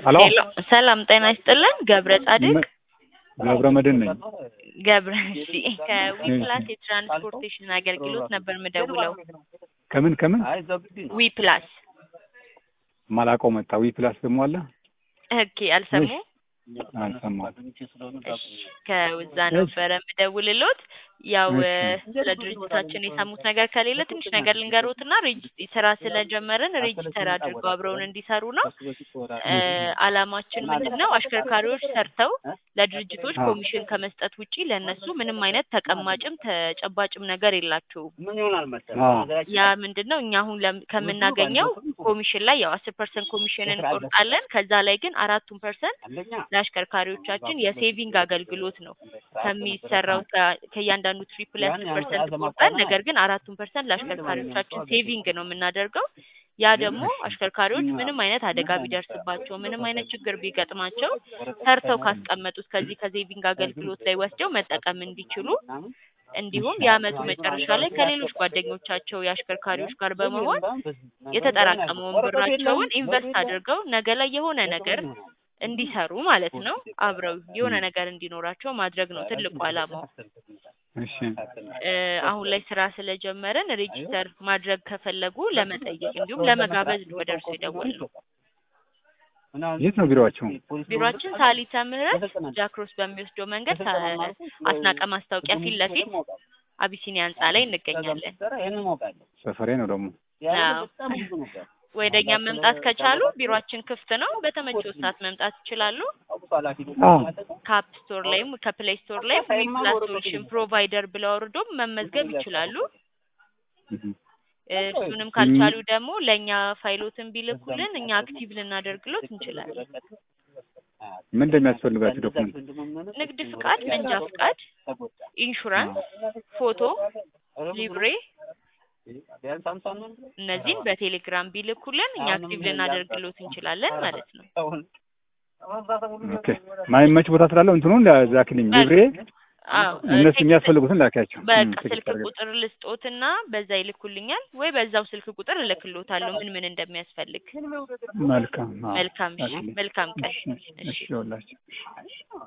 ሄሎ ሄሎ ሰላም ጤና ይስጥልን። ገብረ ጻድቅ ገብረ መድህን ነኝ። ገብረ እሺ፣ ከዊፕላስ የትራንስፖርቴሽን አገልግሎት ነበር ምደውለው። ከምን ከምን ዊፕላስ ማላውቀው መጣ። ዊ ፕላስ ደግሞ አለ ኦኬ፣ አልሰሙ አልሰማሁም። እሺ፣ ከውዛ ነበረ ምደውልሎት። ያው እሺ። ስለ ድርጅታችን የሰሙት ነገር ከሌለ ትንሽ ነገር ልንገሮትና ሬጅ- ስራ ስለጀመርን ሬጅስተር አድርገው አብረውን እንዲሰሩ ነው። እ፣ አላማችን ምንድን ነው? አሽከርካሪዎች ሰርተው ለድርጅቶች አዎ። ኮሚሽን ከመስጠት ውጪ ለእነሱ ምንም አይነት ተቀማጭም ተጨባጭም ነገር የላቸውም። አዎ። ያ ምንድን ነው? እኛ አሁን ለም- ከምናገኘው ኮሚሽን ላይ ያው አስር ፐርሰንት ኮሚሽን እንቆርጣለን። ከዛ ላይ ግን አራቱን ፐርሰንት ለአሽከርካሪዎቻችን የሴቪንግ አገልግሎት ነው ከሚሰራው ከ- ከእያንዳንዱ ትሪፕ ላይ አስር ፐርሰንት ቆርጠን፣ ነገር ግን አራቱን ፐርሰንት ለአሽከርካሪዎቻችን ሴቪንግ ነው የምናደርገው። ያ ደግሞ አሽከርካሪዎች ምንም አይነት አደጋ ቢደርስባቸው ምንም አይነት ችግር ቢገጥማቸው ሰርተው ካስቀመጡት ከዚህ ከሴቪንግ አገልግሎት ላይ ወስደው መጠቀም እንዲችሉ እንዲሁም የአመቱ መጨረሻ ላይ ከሌሎች ጓደኞቻቸው የአሽከርካሪዎች ጋር በመሆን የተጠራቀመውን ብራቸውን ኢንቨስት አድርገው ነገ ላይ የሆነ ነገር እንዲሰሩ ማለት ነው። አብረው የሆነ ነገር እንዲኖራቸው ማድረግ ነው ትልቁ ዓላማው። እሺ እ፣ አሁን ላይ ስራ ስለጀመረን ሬጂስተር ማድረግ ከፈለጉ ለመጠየቅ እንዲሁም ለመጋበዝ ነው ወደ እርሱ የደወልነው። የት ነው ቢሮዋቸው? ቢሮአችን ሳሊተ ምህረት ጃክሮስ በሚወስደው መንገድ ሳ- አስናቀ ማስታወቂያ ፊት ለፊት አቢሲኒያ ህንጻ ላይ እንገኛለን። ሰፈሬ ነው ደግሞ። አዎ። ወደ እኛ መምጣት ከቻሉ ቢሮአችን ክፍት ነው። በተመቸው ሰዓት መምጣት ይችላሉ። አዎ። ከአፕ ስቶር ላይም ከፕሌይ ስቶር ላይም ዊፕላስ ሶሉሽን ፕሮቫይደር ብለው አውርዶም መመዝገብ ይችላሉ። እህ። እ፣ እሱንም ካልቻሉ ደግሞ ለእኛ ፋይሎትን ቢልኩልን እኛ አክቲቭ ልናደርግሎት እንችላለን። ምን እንደሚያስፈልጋችሁ ዶክመንት? ንግድ ፍቃድ፣ መንጃ ፍቃድ፣ ኢንሹራንስ፣ ፎቶ፣ ሊብሬ እነዚህን በቴሌግራም ቢልኩልን እኛ አክቲቭ ልናደርግሎት እንችላለን ማለት ነው። ኦኬ ማይመች ቦታ ስላለው እንትኑን ላክልኝ። ሊብሬ አዎ እነሱ ቴክስት- የሚያስፈልጉትን ላኪያቸው። በቃ እም፣ ቴክስት ስልክ አድርገው። ቁጥር ልስጦትና በዛ ይልኩልኛል ወይ በዛው ስልክ ቁጥር እልክሎታለሁ ምን ምን እንደሚያስፈልግ። መልካም። አዎ። መልካም እሺ፣ ላክልኝ። መልካም ቀን። እሺ፣ እሺ፣ ይኸውላችሁ።